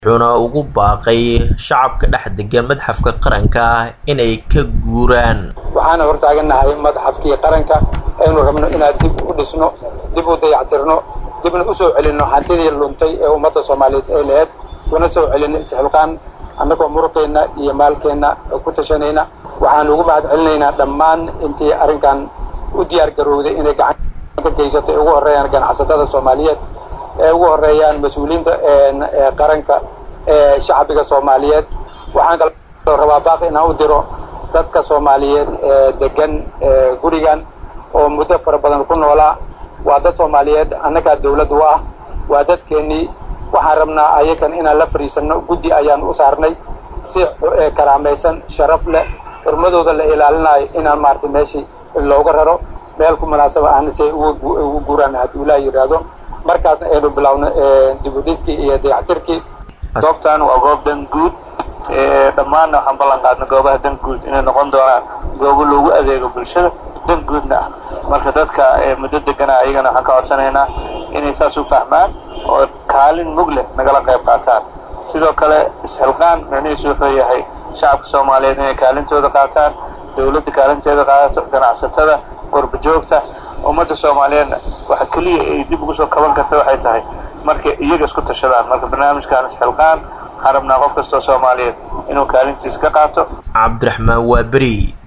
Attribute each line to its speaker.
Speaker 1: wuxuuna ugu baaqay shacabka dhex degan madxafka qaranka inay ka guuraan
Speaker 2: waxaana hortaagannahay madxafkii qaranka aynu rabno inaan dib u dhisno dib u dayactirno dibna u soo celinno hantidii luntay ee ummadda soomaaliyeed ay laheyd una soo celinno isxilqaan annagoo muruqeenna iyo maalkeenna ku tashanayna waxaan ugu mahad celinaynaa dhammaan intii arrinkan u diyaar garowday inay gacan ka geysato ay ugu horreeyaan ganacsatada soomaaliyeed ee ugu horreeyaan mas-uuliyiinta qaranka ee shacbiga soomaaliyeed waxaan kaloo rabaa baaqi inaan u diro dadka soomaaliyeed ee degan gurigan oo muddo fara badan ku noolaa waa dad soomaaliyeed annagaa dawlad u ah waa dadkeennii waxaan rabnaa ayakan inaan la fadhiisanno guddi ayaan u saarnay si karaamaysan sharaf leh xurmadooda la ilaalinayo inaan maaragtay meeshii looga raro meel ku munaasaba ahna si ay ugu guuraan hadduu ilaah yidhaahdo markaasna aynu bilaawno dibudhiskii iyo dayactirkii
Speaker 3: goobtan waa goob dan guud dhammaanna waxaan ballan qaadnay goobaha dan guud inay noqon doonaan goobo loogu adeego bulshada dan guudna ah marka dadka muddo degana ayagana waxaan ka codsanaynaa inay saas u fahmaan oo kaalin mug leh nagala qayb qaataan sidoo kale isxilqaan micnihiisu wuxuu yahay shacabka soomaaliyeed inay kaalintooda qaataan dowladda kaalinteeda qaadato ganacsatada qurba joogta ummadda soomaaliyeedna waxa keliya ay dib ugu soo kaban karta waxay tahay markay iyaga isku tashadaan marka barnaamijkan isxilqaan waxaan rabnaa qof kastoo soomaaliyeed inuu kaalintiis ka qaato
Speaker 1: cabdiraxmaan waaberi